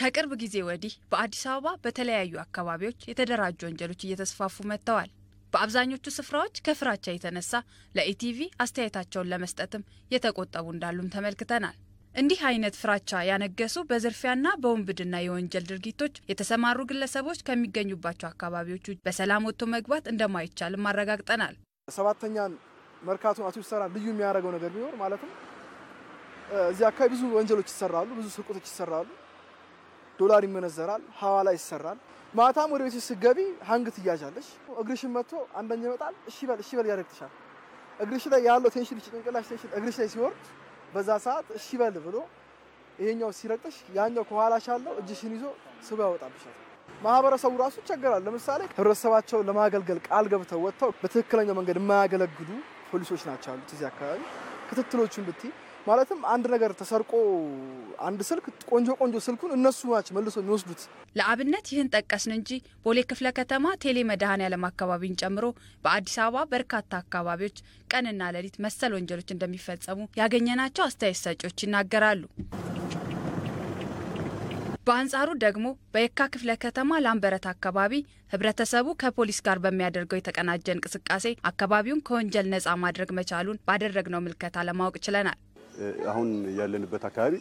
ከቅርብ ጊዜ ወዲህ በአዲስ አበባ በተለያዩ አካባቢዎች የተደራጁ ወንጀሎች እየተስፋፉ መጥተዋል። በአብዛኞቹ ስፍራዎች ከፍራቻ የተነሳ ለኢቲቪ አስተያየታቸውን ለመስጠትም የተቆጠቡ እንዳሉም ተመልክተናል። እንዲህ አይነት ፍራቻ ያነገሱ በዝርፊያና በውንብድና የወንጀል ድርጊቶች የተሰማሩ ግለሰቦች ከሚገኙባቸው አካባቢዎች ውጭ በሰላም ወጥቶ መግባት እንደማይቻልም አረጋግጠናል። ሰባተኛን መርካቶን አቶ ሰራ ልዩ የሚያደርገው ነገር ቢኖር ማለትም እዚህ አካባቢ ብዙ ወንጀሎች ይሰራሉ፣ ብዙ ስርቆቶች ይሰራሉ፣ ዶላር ይመነዘራል፣ ሐዋላ ይሰራል። ማታም ወደ ቤት ስትገቢ ሀንግ ትያዣለሽ። እግርሽን መጥቶ አንደኛ ይመጣል፣ እሺ በል እሺ በል ያደርግልሻል። እግርሽ ላይ ያለው ቴንሽን ጭንቅላሽ ቴንሽን እግርሽ ላይ ሲወርድ በዛ ሰዓት እሺ በል ብሎ ይሄኛው ሲረቅሽ ያኛው ከኋላሽ ያለው እጅሽን ይዞ ስቦ ያወጣብሻል። ማህበረሰቡ ራሱ ይቸገራል። ለምሳሌ ህብረተሰባቸውን ለማገልገል ቃል ገብተው ወጥተው በትክክለኛው መንገድ የማያገለግሉ ፖሊሶች ናቸው ያሉት እዚህ አካባቢ። ክትትሎቹን ብትይ ማለትም አንድ ነገር ተሰርቆ አንድ ስልክ ቆንጆ ቆንጆ ስልኩን እነሱ ናቸው መልሶ የሚወስዱት። ለአብነት ይህን ጠቀስን እንጂ ቦሌ ክፍለ ከተማ ቴሌ መድኃኔዓለም አካባቢን ጨምሮ በአዲስ አበባ በርካታ አካባቢዎች ቀንና ሌሊት መሰል ወንጀሎች እንደሚፈጸሙ ያገኘናቸው አስተያየት ሰጪዎች ይናገራሉ። በአንጻሩ ደግሞ በየካ ክፍለ ከተማ ላምበረት አካባቢ ህብረተሰቡ ከፖሊስ ጋር በሚያደርገው የተቀናጀ እንቅስቃሴ አካባቢውን ከወንጀል ነፃ ማድረግ መቻሉን ባደረግነው ምልከታ ለማወቅ ችለናል። አሁን ያለንበት አካባቢ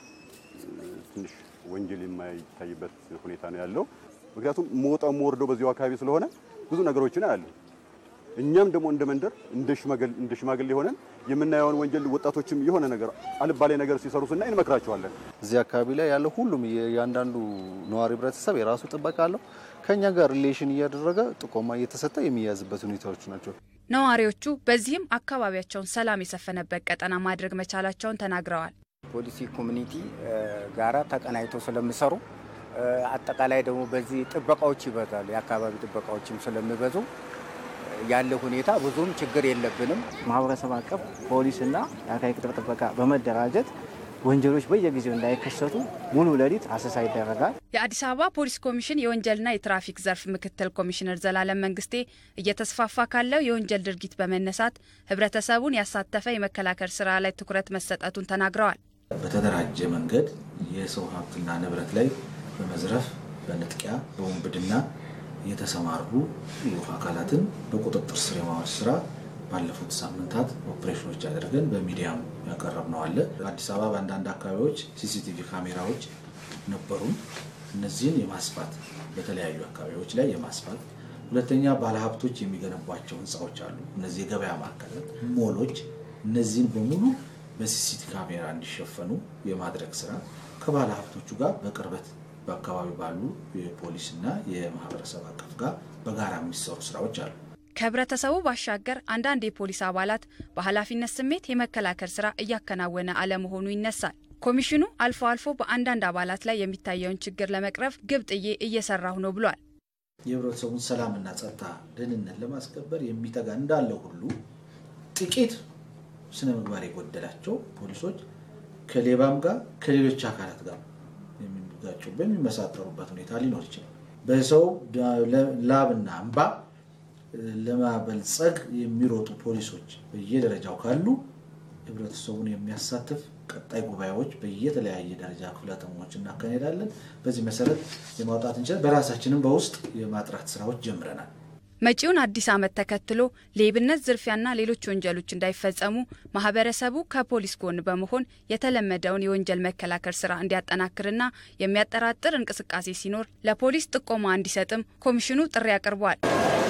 ትንሽ ወንጀል የማይታይበት ሁኔታ ነው ያለው። ምክንያቱም መውጣው መወርደው በዚሁ አካባቢ ስለሆነ ብዙ ነገሮችን አያሉ። እኛም ደግሞ እንደ መንደር እንደ ሽማግሌ ሆነን የምናየውን ወንጀል ወጣቶችም የሆነ ነገር አልባሌ ነገር ሲሰሩ ስናይ እንመክራቸዋለን። እዚህ አካባቢ ላይ ያለው ሁሉም የእያንዳንዱ ነዋሪ ህብረተሰብ የራሱ ጥበቃ አለው። ከኛ ጋር ሪሌሽን እያደረገ ጥቆማ እየተሰጠ የሚያዝበት ሁኔታዎች ናቸው። ነዋሪዎቹ በዚህም አካባቢያቸውን ሰላም የሰፈነበት ቀጠና ማድረግ መቻላቸውን ተናግረዋል። ፖሊሲ ኮሚኒቲ ጋራ ተቀናይቶ ስለሚሰሩ አጠቃላይ ደግሞ በዚህ ጥበቃዎች ይበዛሉ። የአካባቢ ጥበቃዎችም ስለሚበዙ ያለ ሁኔታ ብዙም ችግር የለብንም። ማህበረሰብ አቀፍ ፖሊስና የአካባቢ ቅጥር ጥበቃ በመደራጀት ወንጀሎች በየጊዜው እንዳይከሰቱ ሙሉ ሌሊት አሰሳ ይደረጋል። የአዲስ አበባ ፖሊስ ኮሚሽን የወንጀልና የትራፊክ ዘርፍ ምክትል ኮሚሽነር ዘላለም መንግስቴ እየተስፋፋ ካለው የወንጀል ድርጊት በመነሳት ህብረተሰቡን ያሳተፈ የመከላከል ስራ ላይ ትኩረት መሰጠቱን ተናግረዋል። በተደራጀ መንገድ የሰው ሀብትና ንብረት ላይ በመዝረፍ በንጥቂያ፣ በውንብድና የተሰማሩ አካላትን በቁጥጥር ስር የማዋል ስራ ባለፉት ሳምንታት ኦፕሬሽኖች አድርገን በሚዲያም ያቀረብነው አለ። አዲስ አበባ በአንዳንድ አካባቢዎች ሲሲቲቪ ካሜራዎች ነበሩን። እነዚህን የማስፋት በተለያዩ አካባቢዎች ላይ የማስፋት ሁለተኛ፣ ባለሀብቶች የሚገነቧቸው ህንፃዎች አሉ። እነዚህ የገበያ ማዕከላት፣ ሞሎች፣ እነዚህን በሙሉ በሲሲቲቪ ካሜራ እንዲሸፈኑ የማድረግ ስራ ከባለ ሀብቶቹ ጋር በቅርበት በአካባቢ ባሉ የፖሊስና የማህበረሰብ አቀፍ ጋር በጋራ የሚሰሩ ስራዎች አሉ። ከህብረተሰቡ ባሻገር አንዳንድ የፖሊስ አባላት በኃላፊነት ስሜት የመከላከል ስራ እያከናወነ አለመሆኑ ይነሳል። ኮሚሽኑ አልፎ አልፎ በአንዳንድ አባላት ላይ የሚታየውን ችግር ለመቅረፍ ግብ ጥዬ እየሰራሁ ነው ብሏል። የህብረተሰቡን ሰላምና ጸጥታ ደህንነት ለማስከበር የሚተጋ እንዳለው ሁሉ ጥቂት ስነ ምግባር የጎደላቸው ፖሊሶች ከሌባም ጋር ከሌሎች አካላት ጋር የሚጋጩበት የሚመሳጠሩበት ሁኔታ ሊኖር ይችላል። በሰው ላብና እንባ ለማበልጸግ የሚሮጡ ፖሊሶች በየደረጃው ካሉ ህብረተሰቡን የሚያሳትፍ ቀጣይ ጉባኤዎች በየተለያየ ደረጃ ክፍለ ከተሞች እናካሄዳለን። በዚህ መሰረት የማውጣት እንችላል። በራሳችንም በውስጥ የማጥራት ስራዎች ጀምረናል። መጪውን አዲስ ዓመት ተከትሎ ሌብነት፣ ዝርፊያና ሌሎች ወንጀሎች እንዳይፈጸሙ ማህበረሰቡ ከፖሊስ ጎን በመሆን የተለመደውን የወንጀል መከላከል ስራ እንዲያጠናክርና የሚያጠራጥር እንቅስቃሴ ሲኖር ለፖሊስ ጥቆማ እንዲሰጥም ኮሚሽኑ ጥሪ አቅርቧል።